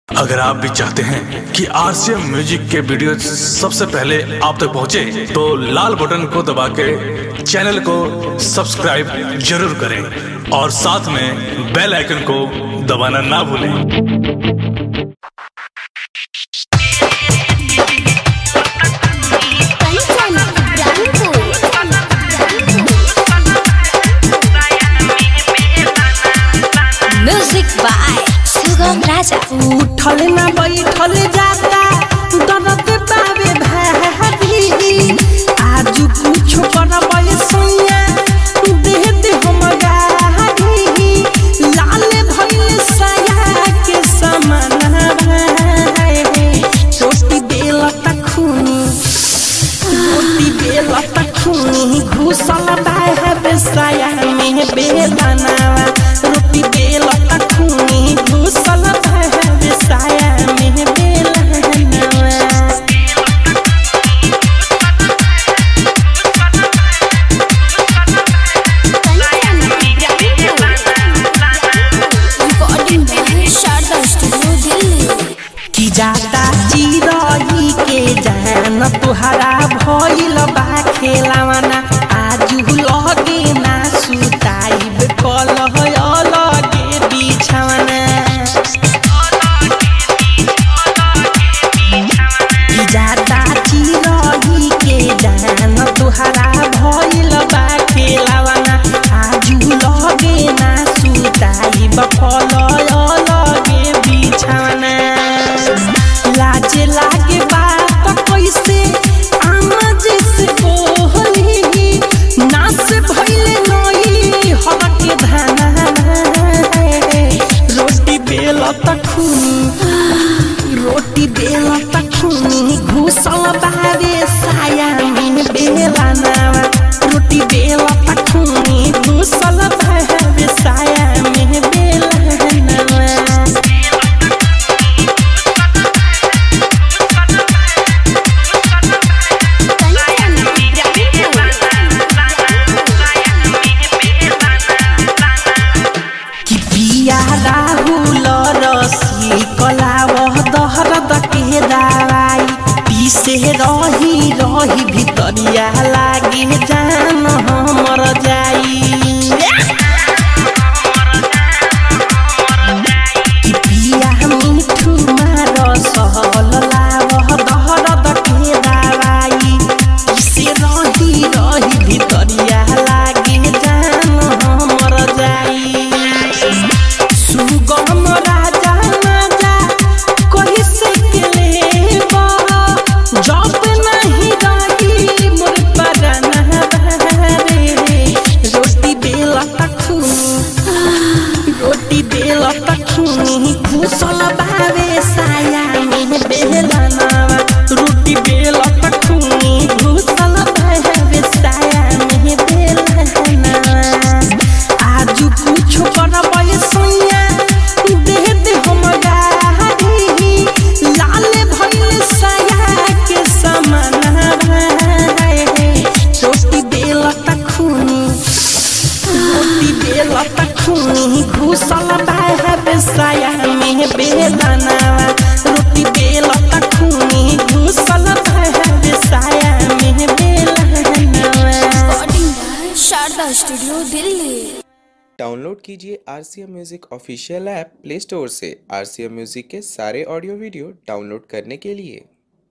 अगर आप भी चाहते हैं कि आरसीएम म्यूजिक के वीडियो सबसे पहले आप तक पहुंचे, तो लाल बटन को दबा के चैनल को सब्सक्राइब जरूर करें और साथ में बेल आइकन को दबाना ना भूलें कंचन म्यूजिक बाय सुगम राजा उठल ना बैठल जाता दर्द पावे भाभी आजू कुछो करबै सैया देह दे हम गाही लाल भइल साया के समान भाई रोटी बेल तखुनी रोटी बेल तखुनी घुसल बाहर साया में बेलनावा रोटी बेल तखुनी घुसल बाहर साया में बेलनावा recording by Sharda studio Delhi कि जाता चिरही के जान तुहरा भइल बा खेलावना आजु लगे ना सुताइब कल अलगे बिछावना कि जाता चिरही के जान तुहरा भइल बा खेलावना आजु लगे ना सुताइब कल अलगे बिछावना लाजे लागे बात कैसे आमा जैसे बोली नास भइले नई हके धाना रोटी बेल तखुनी रोटी बेल तखुनी घुसल बारे साया में बेला नावा रोटी बेल तखुनी घुसल बारे साया में बेला नावा कि पिया राहुल रसी कलावह दहरद के दवाई पीसे रही रही भितरिया लागे जान हमर जाई कि पिया मिठू मार सहल लावह दहरद के दवाई पीसे रही रही भितरिया लागे जान हमर जाई सुगम राजा राजा कही से के लेबा जब नहीं रही मोर पराना रे रोटी बेल तखुनी रोटी बेल तखुनी घुसल बावे साया में बेलनावा रोटी बेल तखुनी घुसल बावे साया में बेलनावा आजू कुछो करबै सैया देह दे हम गाही लाल भइल साया के समान भाई रोटी बेल तखुनी रोटी बेल तखुनी घुसल बाहर साया में बेलनावा रोटी बेल तखुनी घुसल बाहर साया में बेलनावा recording by Sharda studio Delhi download कीजिए R C M music official app play store से आर सी एम म्यूज़िक के सारे ऑडियो वीडियो डाउनलोड करने के लिए